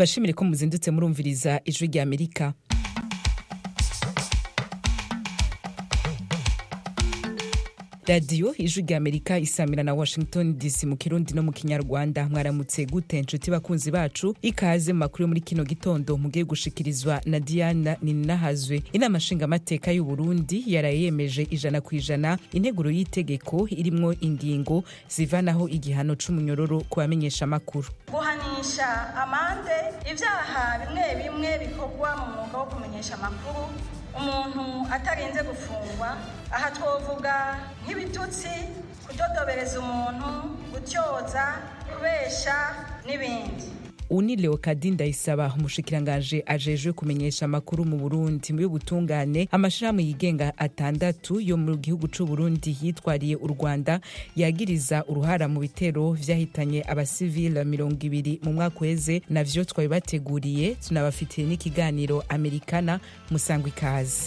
tubashimire ko muzindutse murumviriza ijwi rya amerika radiyo ijwi rya amerika isamira na washington dc mu kirundi no mu kinyarwanda mwaramutse gute nshuti bakunzi bacu ikaze mu makuru yo muri kino gitondo mugiye gushikirizwa na diana nininahazwe inama nshingamateka y'u burundi yaraye yemeje ijana ku ijana integuro y'itegeko irimwo ingingo zivanaho igihano c'umunyororo ku bamenyesha amakuru guhanisha amande ibyaha bimwe bimwe bikorwa mu mwuga wo kumenyesha amakuru umuntu atarinze gufungwa aha twovuga nk'ibitutsi kudodobereza umuntu gutyoza kubesha n'ibindi ubu ni leokadi ndayisaba umushikirangaje ajejwe kumenyesha amakuru mu burundi mu y'ubutungane amashirahamwe yigenga atandatu yo mu gihugu c'u burundi yitwariye u rwanda yagiriza uruhara mu bitero vyahitanye abasivile mirongo ibiri mu mwaka uheze navyo twabibateguriye tunabafitiye n'ikiganiro amerikana musangwa ikaze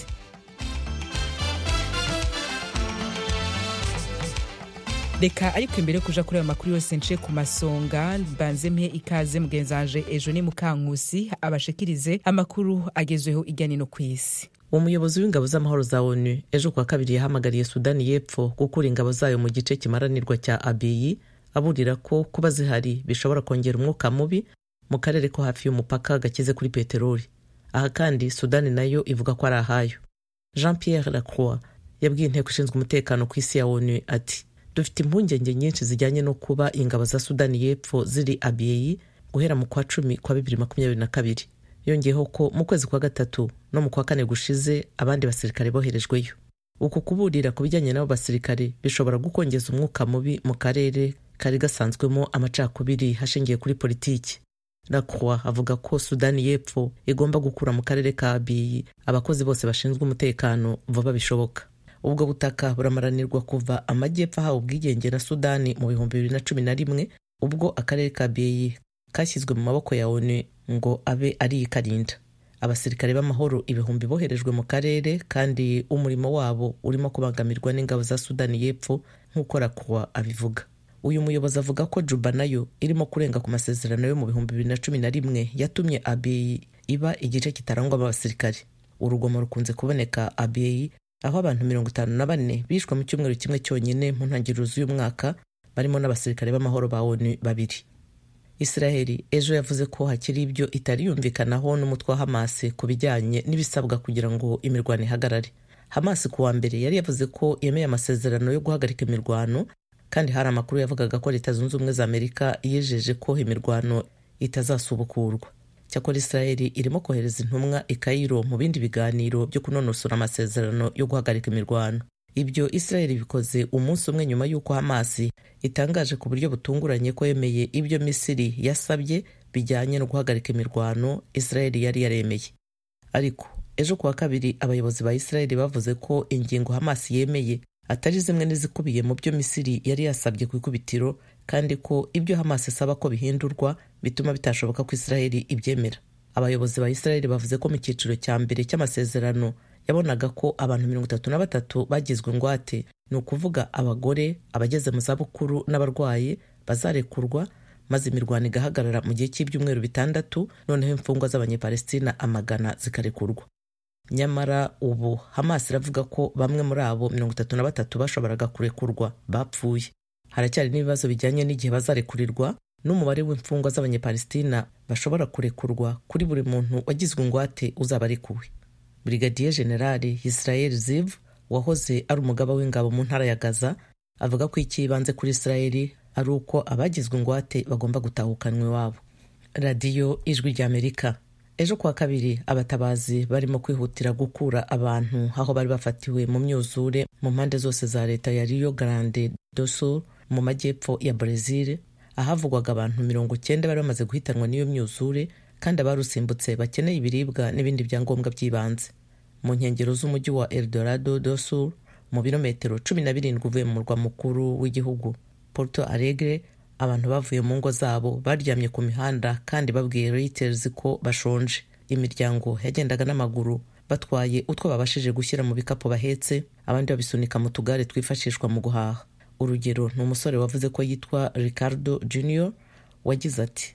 reka ariko imbere yo kuja kuri ayo makuru yose nce ku masonga mbanze mpe ikaze mugenzanje ejo ni mukankusi abashikirize amakuru agezweho irya nino ku isi umuyobozi w'ingabo z'amahoro za onu ejo kuwa kabiri yahamagariye sudani y'epfo gukura ingabo zayo mu gice kimaranirwa cya abiyi aburira ko kuba zihari bishobora kongera umwuka mubi mu karere ko hafi y'umupaka gakize kuri peteroli aha kandi sudani nayo ivuga ko ari ahayo jean pierre lacroix yabwiye inteko ishinzwe umutekano ku isi ya onu ati dufite impungenge nyinshi zijyanye no kuba ingabo za sudani y'epfo ziri abiyeyi guhera mu kwa cumi kwa bibiri makumyabiri na kabiri yongeyeho ko mu kwezi kwa gatatu no mu kwa kane gushize abandi basirikare boherejweyo uku kuburira ku bijyanye n'abo basirikare bishobora gukongeza umwuka mubi mu karere kari gasanzwemo amacakubiri hashingiye kuri politiki lacroix avuga ko sudani y'epfo igomba gukura mu karere ka abiyi abakozi bose bashinzwe umutekano vuba bishoboka ubwo butaka buramaranirwa kuva amajyepfo ahawe ubwigenge na sudani mu bihumbi bibiri na cumi na rimwe ubwo akarere ka beyi kashyizwe mu maboko ya onu ngo abe ari ikarinda abasirikare b'amahoro ibihumbi boherejwe mu karere kandi umurimo wabo urimo kubangamirwa n'ingabo za sudani y'epfo nk'uko rakuwa abivuga uyu muyobozi avuga ko juba nayo irimo kurenga ku masezerano yo mu bihumbi bibiri na cumi na rimwe yatumye abeyi iba igice kitarangwamo abasirikare urugomo rukunze kuboneka abeyi aho abantu mirongo itanu na bane bishwe mu cyumweru kimwe cyonyine mu ntangiriro z'uyu mwaka barimo n'abasirikare b'amahoro ba onu babiri israheli ejo yavuze ko hakiri ibyo itari yumvikanaho n'umutwe wa hamasi ku bijyanye n'ibisabwa kugira ngo imirwano ihagarare hamasi ku wa mbere yari yavuze ko yemeye amasezerano yo guhagarika imirwano kandi hari amakuru yavugaga ko leta zunze ubumwe za amerika yijeje ko imirwano itazasubukurwa cyakora israheli irimo kohereza intumwa i Cairo mu bindi biganiro byo kunonosora amasezerano yo guhagarika imirwano ibyo israheli bikoze umunsi umwe nyuma y'uko hamasi itangaje ku buryo butunguranye ko yemeye ibyo misiri yasabye bijyanye no guhagarika imirwano israheli yari yaremeye ariko ejo kuwa kabiri abayobozi ba israheli bavuze ko ingingo hamasi yemeye atari zimwe n'izikubiye mu byo misiri yari yasabye ku ikubitiro kandi ko ibyo hamas isaba ko bihindurwa bituma bitashoboka ko israheli ibyemera abayobozi ba israheli bavuze ko mu cyiciro cya mbere cy'amasezerano yabonaga ko abantu mirongo itatu na batatu bagizwe ingwate ni ukuvuga abagore abageze mu zabukuru n'abarwayi bazarekurwa maze imirwano igahagarara mu gihe cy'ibyumweru bitandatu noneho imfungwa z'abanyepalestina amagana zikarekurwa nyamara ubu hamas iravuga ko bamwe muri abo mirongo itatu na batatu bashoboraga kurekurwa bapfuye haracyari n'ibibazo bijyanye n'igihe bazarekurirwa n'umubare w'imfungwa z'abanyepalestina bashobora kurekurwa kuri buri muntu wagizwe ingwate uzaba arekuwe brigadier generali israel ziv wahoze ari umugaba w'ingabo mu ntara ya gaza avuga ko icy'ibanze kuri israeli ari uko abagizwe ingwate bagomba gutahukanwa iwabo radiyo ijwi ry'amerika ejo kuwa kabiri abatabazi barimo kwihutira gukura abantu aho bari bafatiwe mu myuzure mu mpande zose za leta ya rio grande do sul mu majyepfo ya brezil ahavugwaga abantu mirongo cyenda bari bamaze guhitanwa n'iyo myuzure kandi abarusimbutse bakeneye ibiribwa n'ibindi byangombwa by'ibanze mu nkengero z'umujyi wa eldorado do sul mu birometero cumi na birindwi uvuye mu murwa mukuru w'igihugu porto alegre abantu bavuye mu ngo zabo baryamye ku mihanda kandi babwiye Reuters ko bashonje imiryango yagendaga n'amaguru batwaye utwo babashije gushyira mu bikapu bahetse abandi babisunika mu tugare twifashishwa mu guhaha urugero ni umusore wavuze ko yitwa ricardo junior wagize ati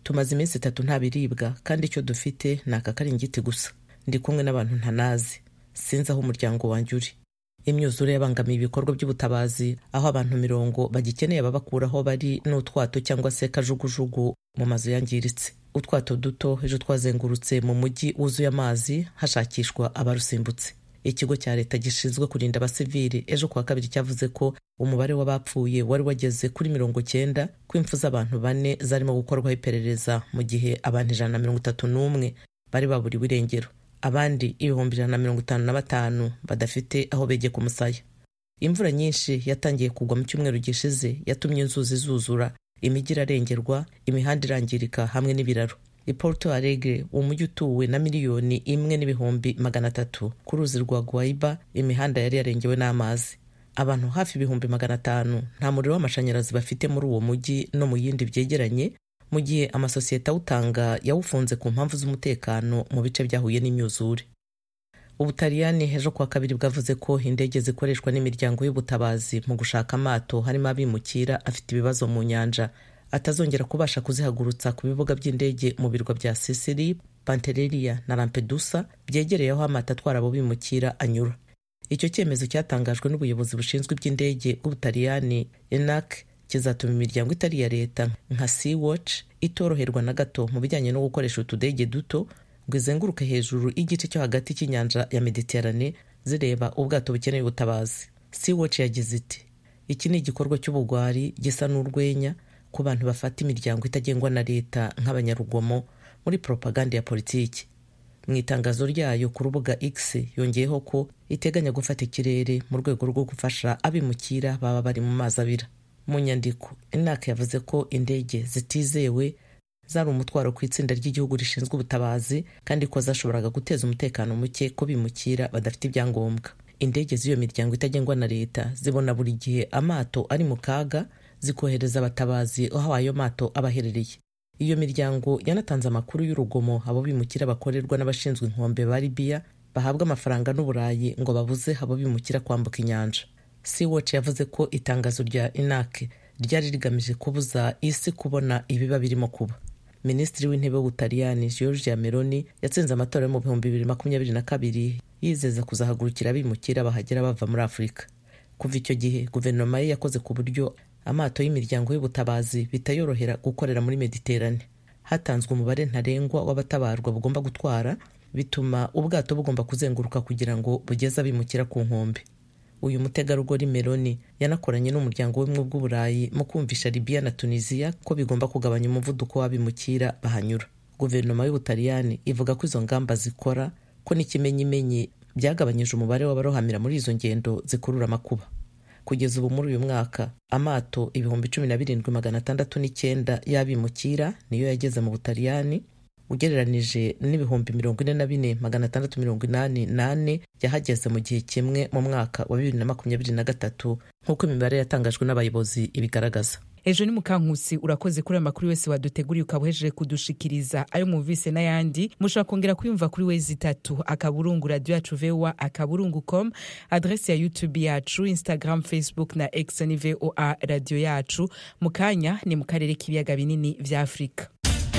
tumaze iminsi itatu nta biribwa kandi icyo dufite ni aka karingiti gusa ndi kumwe n'abantu ntanazi sinzi aho umuryango wanjye uri imyuzure yabangamiye ibikorwa by'ubutabazi aho abantu mirongo bagikeneye ababakura aho bari n'utwato cyangwa se kajugujugu mu mazu yangiritse utwato duto ejo twazengurutse mu mujyi wuzuye amazi hashakishwa abarusimbutse ikigo cya leta gishinzwe kurinda abasivili ejo kuwa kabiri cyavuze ko umubare w'abapfuye wari wageze kuri mirongo cyenda ko impfu z'abantu bane zarimo gukorwaho iperereza mu gihe abantu ijana na mirongo itatu n'umwe bari baburiwe irengero abandi ibihumbi ijana na mirongo itanu na batanu badafite aho begeka umusaya imvura nyinshi yatangiye kugwa mu cyumweru gishize yatumye inzuzi zuzura imijyi irarengerwa imihanda irangirika hamwe n'ibiraro i Porto Alegre umujyi utuwe na miliyoni imwe n'ibihumbi magana atatu ku ruzi rwa Guaiba imihanda yari yarengewe n'amazi abantu hafi ibihumbi magana atanu nta muriro w'amashanyarazi bafite muri uwo mujyi no mu yindi byegeranye mu gihe amasosiyete awutanga yawufunze ku mpamvu z'umutekano mu bice byahuye n'imyuzure ubutaliyani ejo kuwa kabiri bwavuze ko indege zikoreshwa n'imiryango y'ubutabazi mu gushaka amato harimo abimukira afite ibibazo mu nyanja atazongera kubasha kuzihagurutsa ku bibuga by'indege mu birwa bya sisiri pantereria na lampedusa byegereye aho amato atwara abo bimukira anyura icyo cyemezo cyatangajwe n'ubuyobozi bushinzwe iby'indege bw'ubutaliyani enac kizatuma imiryango itari iya leta nka sea watch itoroherwa na gato mu bijyanye no gukoresha utudege duto ngo izenguruke hejuru y'igice cyo hagati cy'inyanja ya mediterane zireba ubwato bukeneye ubutabazi sea watch yagize iti iki ni igikorwa cy'ubugwari gisa n'urwenya ku bantu bafata imiryango itagengwa na leta nk'abanyarugomo muri propaganda ya politiki mu itangazo ryayo ku rubuga x yongeyeho ko iteganya gufata ikirere mu rwego rwo gufasha abimukira baba bari mu mazi abira mu nyandiko inaka yavuze ko indege zitizewe zari umutwaro ku itsinda ry'igihugu rishinzwe ubutabazi kandi ko zashoboraga guteza umutekano muke ko bimukira badafite ibyangombwa indege z'iyo miryango itagengwa na leta zibona buri gihe amato ari mu kaga zikohereza abatabazi aho ayo mato aba aherereye iyo miryango yanatanze amakuru y'urugomo abo bimukira bakorerwa n'abashinzwe inkombe ba libiya bahabwa amafaranga n'uburayi ngo babuze abo bimukira kwambuka inyanja Sea-Watch yavuze ko itangazo rya inake ryari rigamije kubuza isi kubona ibiba birimo kuba minisitiri w'intebe w'ubutaliyani georgia meloni yatsinze amatora yo mu bihumbi bibiri makumyabiri na kabiri yizeza kuzahagurukira abimukira bahagera bava muri afurika kuva icyo gihe guverinoma ye yakoze ku buryo amato y'imiryango y'ubutabazi bitayorohera gukorera muri mediterane hatanzwe umubare ntarengwa w'abatabarwa bugomba gutwara bituma ubwato bugomba kuzenguruka kugira ngo bugeze abimukira ku nkombe uyu mutegarugori meloni yanakoranye n'umuryango w'ubumwe bw'uburayi mu kumvisha libiya na tunisiya ko bigomba kugabanya umuvuduko w'abimukira bahanyura guverinoma y'ubutaliyani ivuga ko izo ngamba zikora ko n'ikimenyimenyi byagabanyije umubare w'abarohamira muri izo ngendo zikurura amakuba kugeza ubu muri uyu mwaka amato ibihumbi cumi na birindwi magana atandatu n'icyenda y'abimukira niyo yageze mu butaliyani ugereranije n'ibihumbi mirongo ine na bine magana atandatu mirongo inani nane yahageze mu gihe kimwe mu mwaka wa bibiri na makumyabiri na gatatu nk'uko imibare yatangajwe n'abayobozi ibigaragaza ejo ni mukankusi urakoze kuri aya makuru yose waduteguriye ukaba uhejeje kudushikiriza ayo mwumvise n'ayandi mushobora kongera kuyumva kuri wezi itatu akaburungu radiyo yacu voa akaburungu com adresi ya youtube yacu instagram facebook na x ni voa radiyo yacu mu kanya ni mu karere k'ibiyaga binini vya afurika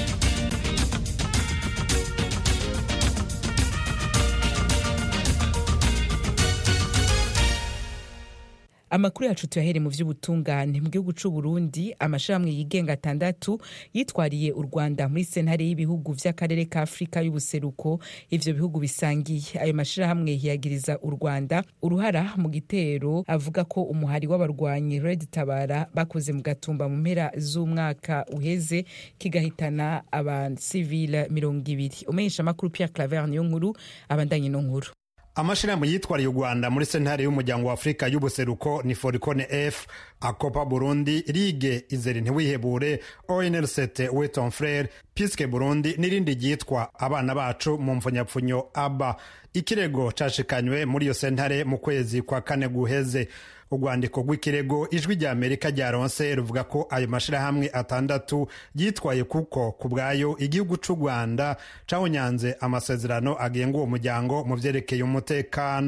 amakuru yacu tuyahere mu by'ubutungane mu gihugu cy'u Burundi amashirahamwe yigenga atandatu yitwariye u Rwanda muri sentare y'ibihugu vy'akarere ka Afurika y'ubuseruko ivyo bihugu bisangiye ayo mashirahamwe yagiriza u Rwanda uruhara mu gitero avuga ko umuhari w'abarwanyi Red Tabara bakoze mu gatumba mu mpera z'umwaka uheze kigahitana abasivile mirongo ibiri umenyesha amakuru Pierre Claver niyo nkuru abandanye no nkuru amashirahamwe yitwariye u rwanda muri sentare y'umuryango wa afurika y'ubuseruko ni foricone f akopa burundi rige izere ntiwihebure onrct weton frere piske burundi n'irindi ryitwa abana bacu mu mfunyapfunyo aba ikirego cashikanywe muri iyo sentare mu kwezi kwa kane guheze urwandiko rw'ikirego ijwi rya amerika ryaronse ruvuga ko ayo mashirahamwe atandatu yitwaye kuko ku bwayo igihugu c'u rwanda cawunyanze amasezerano agenga uwo muryango mu vyerekeye umutekano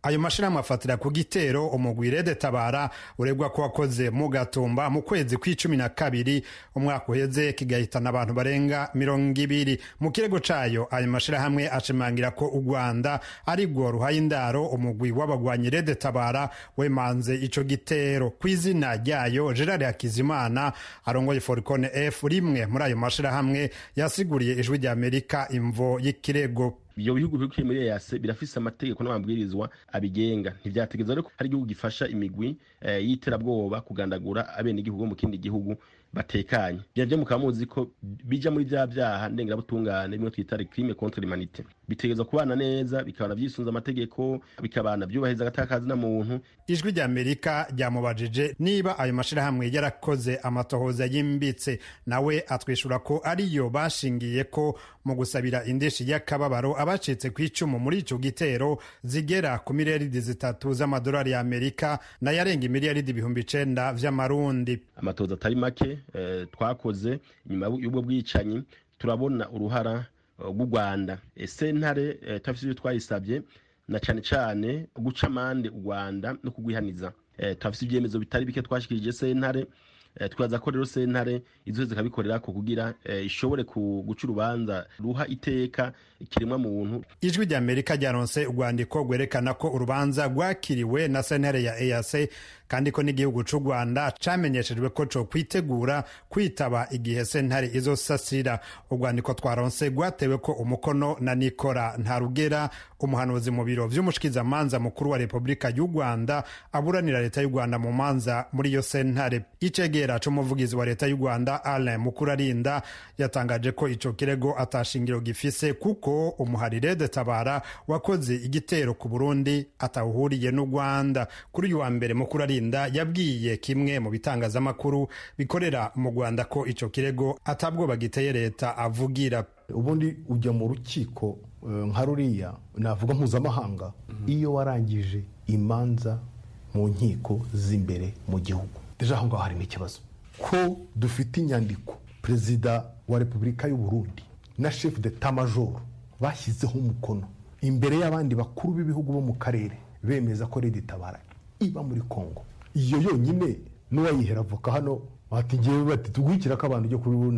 ayo mashirahamwe afatira ku gitero umugwi rede tabara uregwa ko wakoze mu gatumba mu kwezi kw'icumi na kabiri umwaka uheze kigahitana abantu barenga mirongo ibiri mu kirego cayo ayo mashirahamwe ashimangira ko u rwanda ari rwo ruhaye indaro umugwi w'abagwanyi rede tabara wemanze ico gitero ku izina ryayo gerard hakizimana arongoye foricone f rimwe muri ayo mashirahamwe yasiguriye ijwi rya amerika imvo y'ikirego ibyo bihugu biri muri EAC birafise amategeko n'amabwirizwa abigenga ntivyategeza rero hari igihugu gifasha imigwi e, y'iterabwoba kugandagura abene igihugu mu kindi gihugu batekanye bya mukaba muzi ko bija muri vya vyaha ndengerabutungane bimwe twita crime contre l'humanité bitegezwa kubana neza bikabana vyisunza amategeko bikabana vyubahiriza agatakazi na muntu ijwi rya amerika ryamubajije niba ayo mashirahamwe yarakoze amatohoza yimbitse nawe atwishura ko ariyo bashingiye ko mu gusabira indishi y'akababaro abacitse ku icumu muri ico gitero zigera ku miliyaridi zitatu z'amadolari ya amerika nayarenga imiliyaridi ibihumbi icenda vy'amarundi amatohoza atari make eh, twakoze nyuma y'ubwo bwicanyi turabona uruhara rw'u rwanda sentare eh, turafise ivyo twayisavye na cane cane guca amande u rwanda no kugwihaniza eh, turafise ivyemezo bitari bike twashikirije sentare twibaza ko rero sentare izo zikabikorera ko kugira ishobore guca urubanza ruha iteka ikiremwa muntu ijwi rya amerika ryaronse urwandiko rwerekana ko urubanza rwakiriwe na sentare ya eac kandi ko n'igihugu c'u rwanda camenyeshejwe ko co kwitegura kwitaba igihe sentare izosasira urwandiko twaronse rwatewe ko umukono na nikora ntarugera umuhanuzi mu biro vy'umushikizamanza mukuru wa repubulika y'u rwanda aburanira leta y'u rwanda mu manza muri iyo sentare icegera c'umuvugizi wa leta y'u rwanda alain mukurarinda yatangaje ko ico kirego atashingiro gifise kuko umuharire de tabara wakoze igitero ku burundi atawuhuriye n'u rwanda kuri uyu wa mbere mukurarinda yabwiye kimwe mu bitangazamakuru bikorera mu rwanda ko ico kirego atabwoba giteye leta avugira ubundi ujya mu rukiko nka ruriya navuga mpuzamahanga iyo warangije imanza mu nkiko z'imbere mu gihugu deja aho ngaho harimo ikibazo ko dufite inyandiko perezida wa repubulika y'u Burundi na chef d'etat major bashyizeho umukono imbere y'abandi bakuru b'ibihugu bo mu karere bemeza ko redi tabara iba muri congo iyo yonyine n'uwayihera avoka hano bati ngewe bati tugwikira ko abantu ujya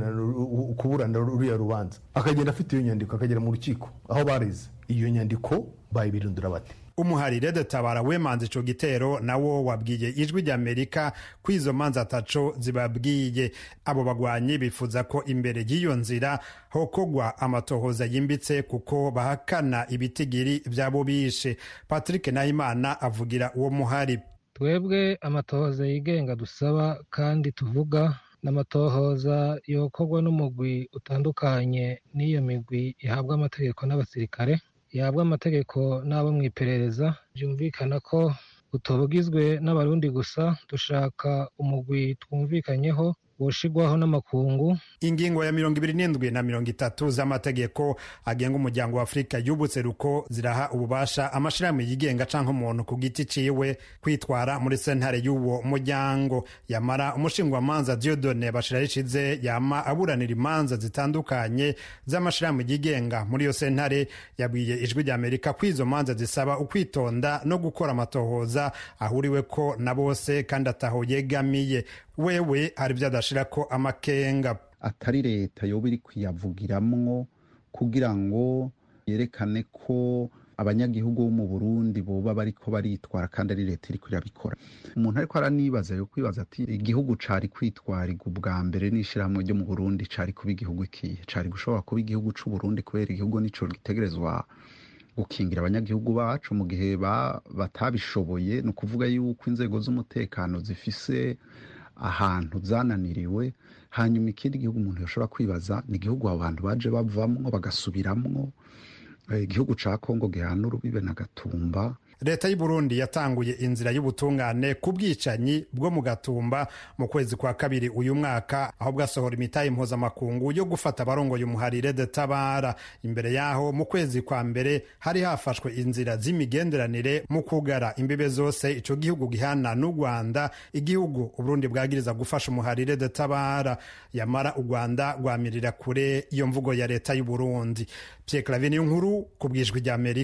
kuburana ruriya rubanza akagenda afite iyo nyandiko akagera mu rukiko aho bareze iyo nyandiko bayibirindura bate umuharire de tabara wemanze ico gitero nawo wabwiye ijwi rya amerika ko izo manza ataco zibabwiye abo bagwanyi bifuza ko imbere y'iyo nzira hokogwa amatohoza yimbitse kuko bahakana ibitigiri vyabo bishe patrick nahimana avugira uwo muhari twebwe amatohoza yigenga dusaba kandi tuvuga n'amatohoza yokorwa n'umugwi utandukanye n'iyo migwi ihabwa amategeko n'abasirikare ihabwa amategeko n'abo mu iperereza byumvikana ko utobugizwe n'abarundi gusa dushaka umugwi twumvikanyeho woshigwaho n'amakungu ingingo ya mirongo ibiri n'indwi na mirongo itatu z'amategeko agenga umuryango wa afurika y'ubuseruko ziraha ububasha amashirahamwe yigenga canke umuntu ku giti ciwe kwitwara muri sentare y'uwo muryango yamara umushingwamanza diodone bashira rishize yama aburanira imanza zitandukanye z'amashirahamwe yigenga muri iyo sentare yabwiye ijwi rya amerika ko izo manza zisaba ukwitonda no gukora amatohoza ahuriweko na bose kandi ataho yegamiye wewe hari ibyo adashira ko amakenga atari leta yoba iri kuyavugiramwo kugira ngo yerekane ko abanyagihugu bo mu burundi boba bariko baritwara kandi ari leta iriko irabikora umuntu ariko aranibaza yo kwibaza ati igihugu cari kwitwarirwa ubwa mbere n'ishirahamwe ryo mu burundi cari kuba igihugu ikihe cari gushobora kuba igihugu c'uburundi kubera igihugu nico gitegerezwa gukingira abanyagihugu bacu mu gihe batabishoboye ni ukuvuga yuko inzego z'umutekano zifise ahantu zananiriwe hanyuma ikindi gihugu umuntu yashobora kwibaza ni igihugu abo bantu baje bavamwo bagasubiramwo igihugu ca kongo gihana urubibe na gatumba leta y'u Burundi yatanguye inzira y'ubutungane ku bwicanyi bwo mu gatumba mu kwezi kwa kabiri uyu mwaka aho bwasohora imitahe mpuzamakungu yo gufata abarongoye umuharire de tabara imbere yaho mu kwezi kwa mbere hari hafashwe inzira z'imigenderanire mu kugara imbibe zose ico gihugu gihana n'u Rwanda igihugu Uburundi bwagiriza gufasha umuharire de tabara yamara u Rwanda rwamirira kure iyo mvugo ya leta y'u Burundi Pierre Claver nkuru ku bwijwi rya Amerika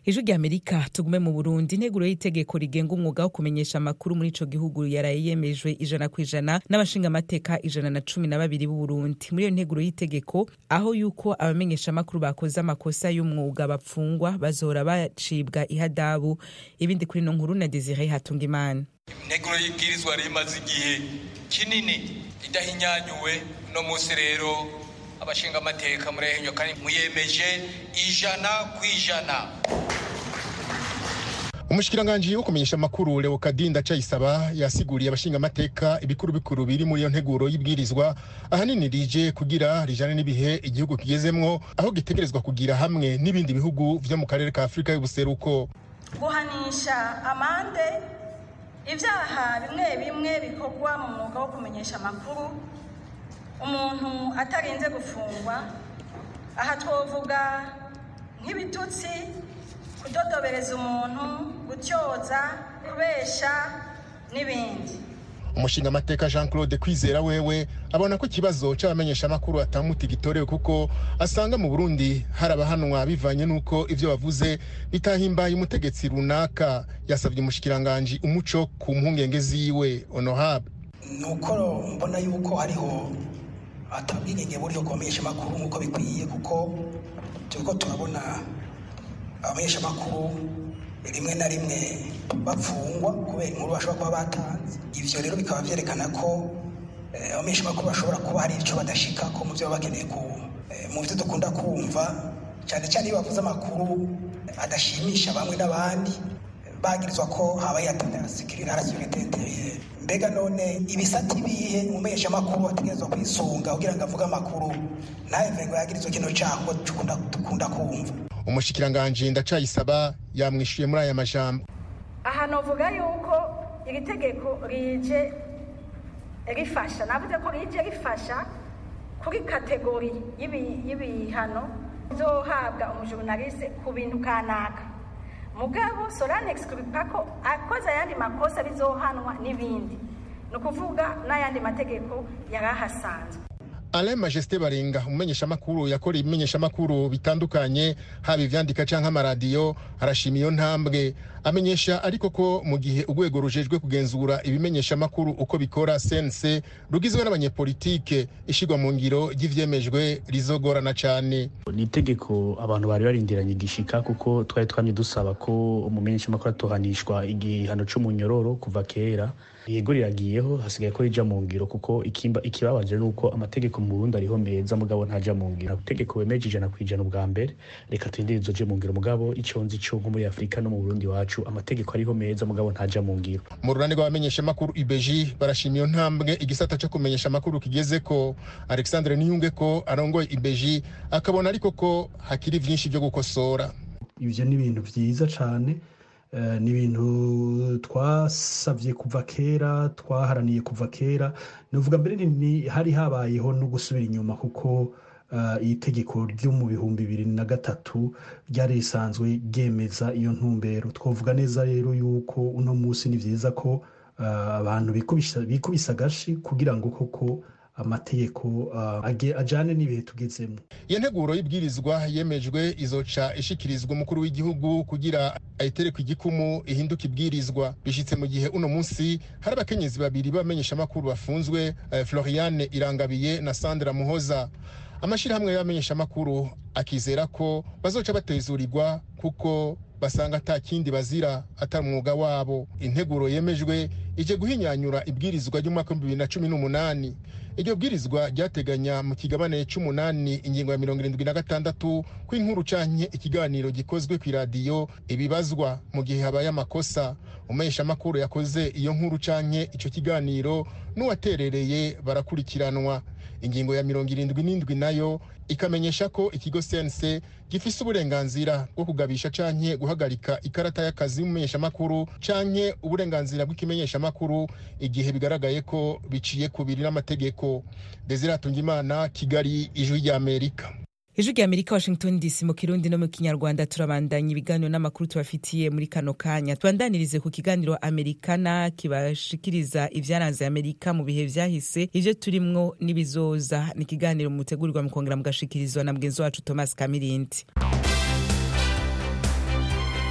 ijwi rya amerika tugume mu burundi integuro y'itegeko rigenga umwuga wo kumenyesha amakuru muri ico gihugu yaraye yemejwe ijana ku ijana n'abashingamateka ijana na cumi na babiri b'uburundi muri iyo nteguro y'itegeko aho yuko abamenyesha amakuru bakoze amakosa y'umwuga bapfungwa bazohora bacibwa ihadabu ibindi kuri no nkuru na desire hatunga imana integuro y'ibwirizwa rimaze igihe kinini idahinyanyuwe no munsi rero abashinga amateka murahenyo kandi muyemeje ijana ku ijana umushikiranganji wo kumenyesha amakuru leokadi ndacayisaba yasiguriye abashinga amateka ibikuru bikuru biri muri iyo nteguro y'ibwirizwa ahanini rije kugira rijane n'ibihe igihugu kigezemwo aho gitegerezwa kugira hamwe n'ibindi bihugu vyo mu karere ka afurika y'ubuseruko guhanisha amande ibyaha bimwe bimwe bikorwa mu mwuga wo kumenyesha amakuru umuntu atarinze gufungwa aha twavuga nk'ibitutsi kudodobereza umuntu gutyoza kubesha n'ibindi umushinga amateka jean claude kwizera wewe abona ko ikibazo c'abamenyeshamakuru atamuti gitorewe kuko asanga mu burundi hari abahanwa bivanye n'uko ivyo bavuze bitahimbaye umutegetsi runaka yasabye umushikiranganji umuco ku mpungenge ziwe honorable nuko mbona yuko hariho atabwigenge buriho kumenyesha amakuru nk'uko bikwiye kuko turiko turabona abamenyeshamakuru rimwe na rimwe bapfungwa kubera inkuru bashobora kuba batanze ivyo rero bikaba vyerekana ko abamenyeshamakuru bashobora kuba hari ico badashika ko mu vyo baba bakeneye ku mu vyo dukunda kumva cyane cyane iyo bavuze amakuru adashimisha bamwe n'abandi bagirizwa ko habaye atana sekirite sekirite interieur mbega none ibisati bihe umumenyeshamakuru ategerezwa kwisunga kugira ngo avuge amakuru ntaheve ngo yagirizwe kino cyago dukunda kumva umushikiranganji ndacayisaba yamwishuye muri aya majambo aha novuga yuko iri tegeko rije rifasha navuze ko rije rifasha kuri kategori y'ibihano bizohabwa umujurnaliste ku bintu kanaka mugabo soranex kubipa ko akoze ayandi makosa bizohanwa n'ibindi ni ukuvuga n'ayandi mategeko yari ahasanzwe alain majesté barenga umumenyeshamakuru yakora ibimenyeshamakuru bitandukanye haba ivyandika canke amaradiyo arashima iyo ntambwe amenyesha ariko ko mu gihe urwego rujejwe kugenzura ibimenyeshamakuru uko bikora sense rugizwe n'abanyepolitike ishigwa mu ngiro ry'ivyemejwe rizogorana cane ni itegeko abantu bari barindiranye igishika kuko twari twamye dusaba ko umumenyeshamakuru atohanishwa igihano c'umunyororo kuva kera yego riragiyeho hasigaye ko rija mu ngiro kuko ikimba ikibabaje nuko amategeko mu Burundi ariho meza mugabo ntaja mu ngiro itegeko wemeje ijana kwijana ubwa mbere reka turindire izoje mu ngiro mugabo ico nzi co nko muri Afrika no mu Burundi wacu amategeko ariho meza mugabo ntaja mu ngiro mu runani rw'abamenyesha makuru IBG barashima iyo ntambwe igisata co kumenyesha makuru kigeze ko Alexandre Niyunge ko arongoye IBG akabona ariko ko hakiri vyinshi byo gukosora ivyo ni ibintu vyiza cane ni ibintu twasabye kuva kera twaharaniye kuva kera nuvuga mbere hari habayeho no gusubira inyuma kuko iyi tegeko ryo mu bihumbi bibiri na gatatu ryari risanzwe ryemeza iyo ntumbero twavuga neza rero yuko uno munsi ni byiza ko abantu bikubisa agashi kugira ngo koko amategeko ajyane n'ibihe tugezemo iyo nteguro y'ibwirizwa yemejwe izoca ishikirizwa umukuru w'igihugu kugira ayitereke igikumu ihinduke ibwirizwa bishyitse mu gihe uno munsi hari abakenyezi babiri b'abamenyeshamakuru bafunzwe floriane irangabiye na sandra muhoza amashyirahamwe y'abamenyeshamakuru akizera ko bazoca batezurirwa kuko basanga ata kindi bazira atari umwuga wabo integuro yemejwe ije guhinyanyura ibwirizwa ry'umwaka w'ibihumbi bibiri na cumi n'umunani iryo bwirizwa ryateganya mu kigabane c'umunani ingingo ya mirongo irindwi na gatandatu ko inkuru canke ikiganiro gikozwe kw'iradiyo ibibazwa mu gihe habaye amakosa umumenyeshamakuru yakoze iyo nkuru canke ico kiganiro n'uwaterereye barakurikiranwa ingingo ya mirongo irindwi n'indwi nayo ikamenyesha ko ikigo cnc gifise uburenganzira bwo kugabisha canke guhagarika ikarata y'akazi y'umumenyeshamakuru canke uburenganzira bw'ikimenyeshamakuru igihe bigaragaye ko biciye kubiri n'amategeko desire atungimana kigali ijwi ry'amerika ijwi rya amerika washington dc mu kirundi no mu kinyarwanda turabandanya ibiganiro n'amakuru tubafitiye muri kano kanya tubandanirize ku kiganiro amerikana kibashikiriza ivyaranze amerika mu bihe vyahise ivyo turimwo n'ibizoza ni ikiganiro mutegurirwa mukongera mugashikirizwa na mugenzi wacu thomas kamirindi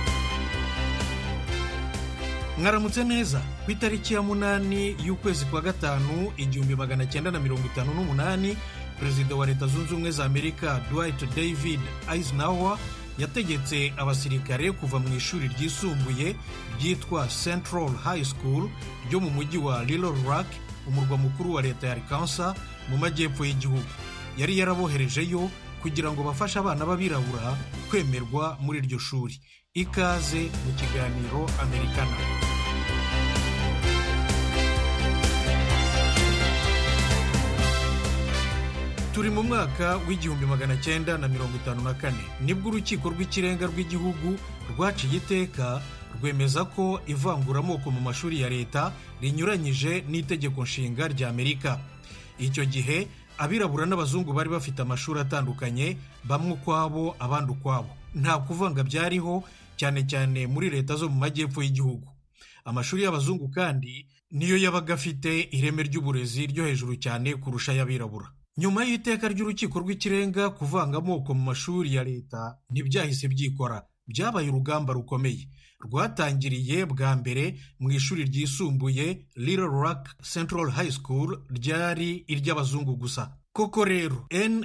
mwaramutse neza ku itariki ya munani y'ukwezi kwa gatanu igihumbi magana cyenda na mirongo itanu n'umunani perezida wa leta zunze ubumwe za amerika dwight david eisenhower yategetse abasirikare kuva mu ishuri ryisumbuye ryitwa central high school ryo mu mujyi wa little rock umurwa mukuru wa leta ya arkansas mu majyepfo y'igihugu yari yaraboherejeyo kugira ngo bafashe abana b'abirabura kwemerwa muri iryo shuri ikaze mu kiganiro amerikana turi mu mwaka w'igihumbi magana cyenda na mirongo itanu na kane nibwo urukiko rw'ikirenga rw'igihugu rwaciye iteka rwemeza ko ivanguramoko mu mashuri ya leta rinyuranyije n'itegeko nshinga rya amerika icyo gihe abirabura n'abazungu bari bafite amashuri atandukanye bamwe ukwabo abandi ukwabo nta kuvanga byariho cyane cyane muri leta zo mu majyepfo y'igihugu amashuri y'abazungu kandi niyo yabaga afite ireme ry'uburezi ryo hejuru cyane kurusha ay'abirabura nyuma y'iteka ry'urukiko rw'ikirenga kuvanga amoko mu mashuri ya leta ntibyahise byikora byabaye urugamba rukomeye rwatangiriye bwa mbere mu ishuri ryisumbuye Little Rock Central High School ryari iry'abazungu gusa koko rero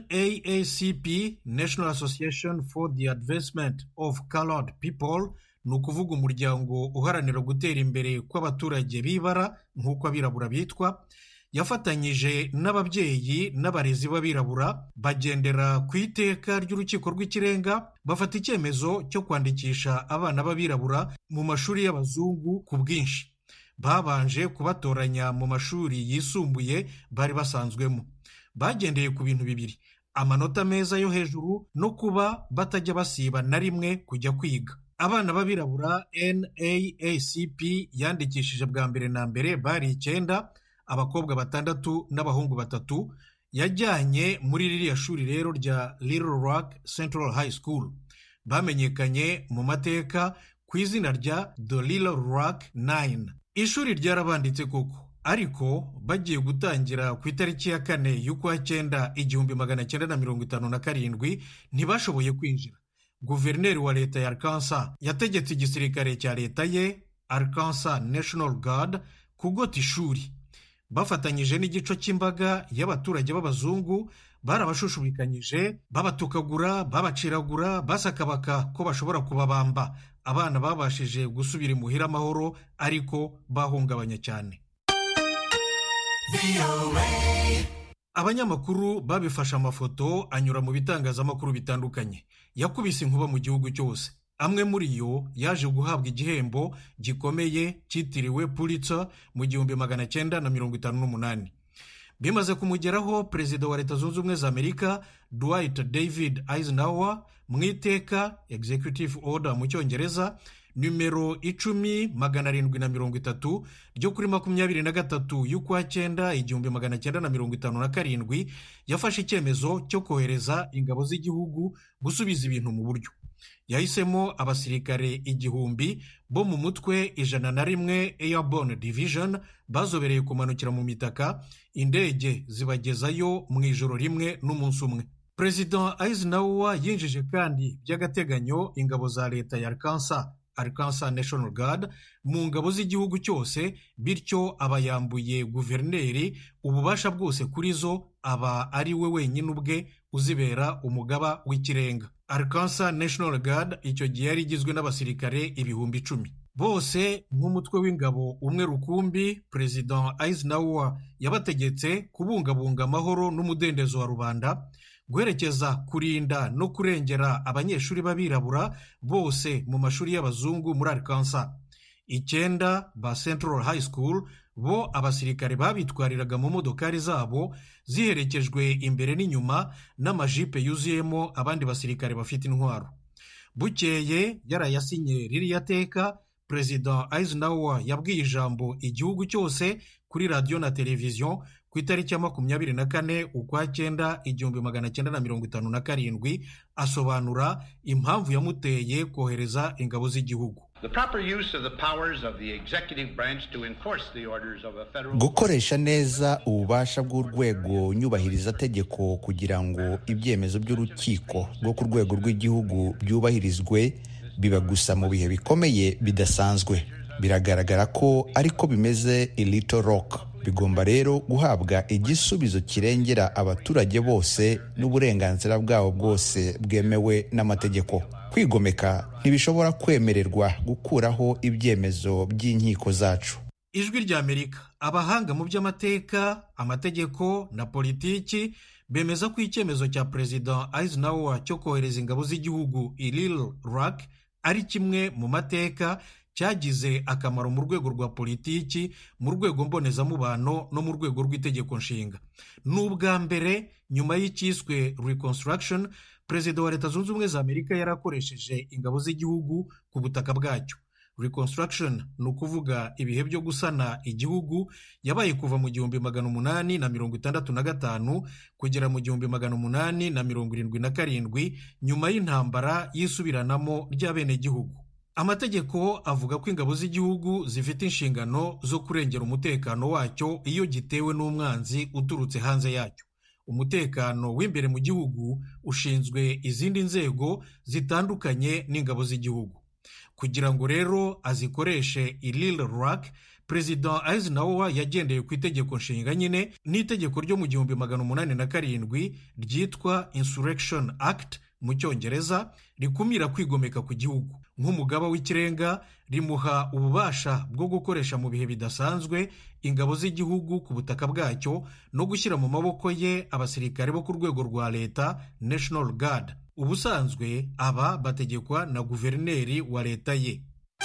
NAACP National Association for the Advancement of Colored People ni ukuvuga umuryango uharanira gutera imbere kw'abaturage b'ibara nk'uko abirabura bitwa yafatanyije n'ababyeyi n'abarezi b'abirabura bagendera ku iteka ry'urukiko rw'ikirenga bafata icyemezo cyo kwandikisha abana b'abirabura mu mashuri y'abazungu ku bwinshi babanje kubatoranya mu mashuri yisumbuye bari basanzwemo bagendeye ku bintu bibiri amanota meza yo hejuru no kuba batajya basiba na rimwe kujya kwiga abana b'abirabura NAACP yandikishije bwa mbere na mbere bari icyenda abakobwa batandatu n'abahungu batatu yajyanye muri ririya shuri rero rya Little Rock Central High School bamenyekanye mu mateka ku izina rya The Little Rock Nine ishuri ryarabanditse koko ariko bagiye gutangira ku itariki ya kane y'ukwa cyenda igihumbi magana cyenda na mirongo itanu na karindwi ntibashoboye kwinjira guverineri wa leta ya Arkansas yategetse igisirikare cya leta ye Arkansas National Guard kugota ishuri bafatanyije n'igice cy'imbaga y'abaturage b'abazungu barabashushubikanyije babatukagura babaciragura basakabaka ko bashobora kubabamba abana babashije gusubira imuhira amahoro ariko bahungabanya cyane abanyamakuru babifashe amafoto anyura mu bitangazamakuru bitandukanye yakubise inkuba mu gihugu cyose amwe muri yo yaje guhabwa igihembo gikomeye cyitiriwe Pulitzer mu gihumbi magana cyenda na mirongo itanu n'umunani bimaze kumugeraho perezida wa leta zunze ubumwe za amerika dwight david eisenhower mu iteka executive order mu cyongereza nimero icumi magana arindwi na mirongo itatu ryo kuri makumyabiri na gatatu y'ukwa cyenda igihumbi magana cyenda na mirongo itanu na karindwi yafashe icyemezo cyo kohereza ingabo z'igihugu gusubiza ibintu mu buryo yahisemo abasirikare igihumbi bo mu mutwe ijana na rimwe airborne division bazobereye kumanukira mu mitaka indege zibagezayo mu ijoro rimwe n'umunsi umwe perezida eisenhower yinjije kandi by'agateganyo ingabo za leta ya arkansas arkansas national guard mu ngabo z'igihugu cyose bityo aba yambuye guverineri ububasha bwose kuri zo aba ari we wenyine ubwe uzibera umugaba w'ikirenga arkansas national guard icyo gihe yari igizwe n'abasirikare ibihumbi icumi bose nk'umutwe w'ingabo umwe rukumbi perezida eisenhower yabategetse kubungabunga amahoro n'umudendezo wa rubanda guherekeza kurinda no kurengera abanyeshuri b'abirabura bose mu mashuri y'abazungu muri arkansas icyenda ba central high school bo abasirikare babitwariraga mu modokari zabo ziherekejwe imbere n'inyuma n'amajipe yuzuyemo abandi basirikare bafite intwaro bukeye yarayasinye ririya teka perezida eisenhower yabwiye ijambo igihugu cyose kuri radiyo na televiziyo ku itariki ya makumyabiri na kane ukwa cyenda igihumbi magana cyenda na mirongo itanu na karindwi asobanura impamvu yamuteye kohereza ingabo z'igihugu gukoresha neza ububasha bw'urwego nyubahirizategeko kugira ngo ibyemezo by'urukiko rwo ku rwego rw'igihugu byubahirizwe biba gusa mu bihe bikomeye bidasanzwe biragaragara ko ariko bimeze i Little Rock bigomba rero guhabwa igisubizo kirengera abaturage bose n'uburenganzira bwabo bwose bwemewe n'amategeko kwigomeka ntibishobora kwemererwa gukuraho ibyemezo by'inkiko zacu ijwi ry'amerika abahanga mu by'amateka amategeko na politiki bemeza ko icyemezo cya perezida Eisenhower cyo kohereza ingabo z'igihugu i Little Rock ari kimwe mu mateka cyagize akamaro mu rwego rwa politiki mu rwego mbonezamubano no mu rwego rw'itegeko nshinga ni ubwa mbere nyuma y'icyiswe reconstruction perezida wa leta zunze ubumwe za amerika yarakoresheje ingabo z'igihugu ku butaka bwacyo reconstruction ni ukuvuga ibihe byo gusana igihugu yabaye kuva mu gihumbi magana umunani na mirongo itandatu na gatanu kugera mu gihumbi magana umunani na mirongo irindwi na karindwi nyuma y'intambara y'isubiranamo ry'abenegihugu amategeko avuga ko ingabo z'igihugu zifite inshingano zo kurengera umutekano wacyo iyo gitewe n'umwanzi uturutse hanze yacyo umutekano w'imbere mu gihugu ushinzwe izindi nzego zitandukanye n'ingabo z'igihugu kugira ngo rero azikoreshe i Little Rock perezida Eisenhower yagendeye ku itegeko nshinga nyine n'itegeko ryo mu gihumbi magana umunani na karindwi ryitwa Insurrection Act mu cyongereza rikumira kwigomeka ku gihugu nk'umugaba w'ikirenga rimuha ububasha bwo gukoresha mu bihe bidasanzwe ingabo z'igihugu ku butaka bwacyo no gushyira mu maboko ye abasirikare bo ku rwego rwa leta National Guard ubusanzwe aba bategekwa na guverineri wa leta ye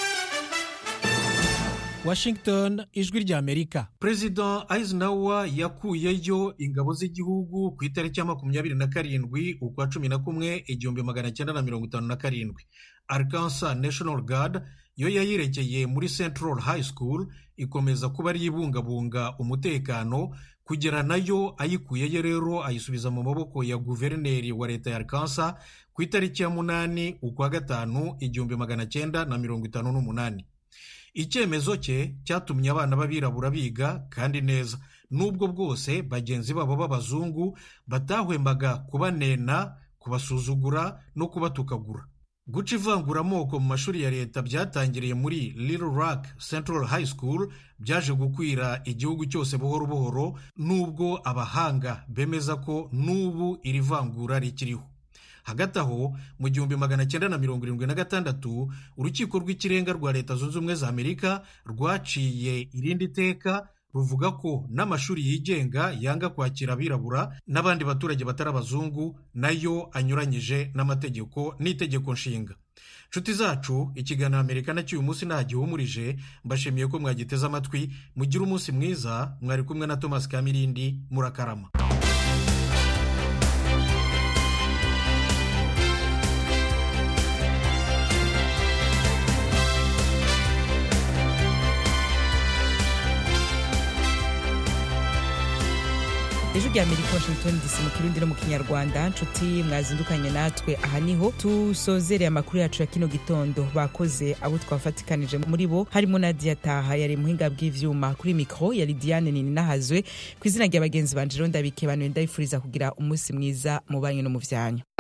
washington ijwi ry'amerika perezida Eisenhower yakuyeyo ingabo z'igihugu ku itariki ya makumyabiri na karindwi ukwa cumi na kumwe igihumbi magana cyenda na mirongo itanu na karindwi arkansas national guard yo yayirekeye muri central high school ikomeza kuba ari ibungabunga umutekano kugera nayo ayikuyeyo rero ayisubiza mu maboko ya guverineri wa leta ya arkansas ku itariki ya munani ukwa gatanu igihumbi magana cyenda na mirongo itanu n'umunani icyemezo cye cyatumye abana b'abirabura biga kandi neza n'ubwo bwose bagenzi babo b'abazungu batahwembaga kubanena kubasuzugura no kubatukagura guca ivanguramoko mu mashuri ya leta byatangiriye muri Little Rock Central High School byaje gukwira igihugu cyose buhoro buhoro n'ubwo abahanga bemeza ko n'ubu iri vangura rikiriho hagati aho mu gihumbi magana cyenda na mirongo irindwi na gatandatu urukiko rw'ikirenga rwa leta zunze ubumwe za amerika rwaciye irindi teka ruvuga ko n'amashuri yigenga yanga kwakira abirabura n'abandi baturage batari abazungu nayo anyuranyije n'amategeko n'itegeko nshinga nshuti zacu ikiganiro amerika nacyo uyu munsi nta gihumurije mbashimiye ko mwagiteze amatwi mugire umunsi mwiza mwari kumwe na thomas kamirindi murakarama ejo rya amerika washington dc mu kirundi no mu kinyarwanda nshuti mwazindukanye natwe aha niho tusozereye amakuru yacu ya kino gitondo bakoze abo twafatikanije muri bo harimo nadia taha yari muhinga bw'ivyuma kuri mikro yari diane nini nahazwe ku izina rya bagenzi banje rero ndabike bantu ndabifuriza kugira umunsi mwiza mu banyu no mu vyanyu